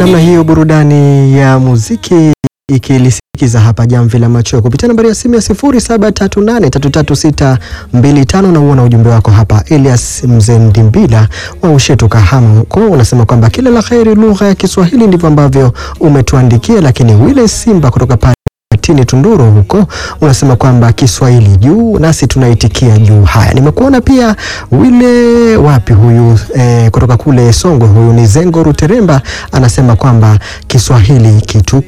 namna hiyo burudani ya muziki ikilisikiza hapa jamvi la macho kupitia nambari ya simu ya 0738336625 na uona ujumbe wako hapa. Elias Mzee Mdimbila wa Ushetu Kahama huko unasema kwamba kila la kheri lugha ya Kiswahili, ndivyo ambavyo umetuandikia. Lakini Wile Simba kutoka pale Tini Tunduru huko unasema kwamba Kiswahili juu, nasi tunaitikia juu. Haya, nimekuona pia wile wapi huyu eh, kutoka kule Songwe, huyu ni Zengo Ruteremba anasema kwamba Kiswahili kitu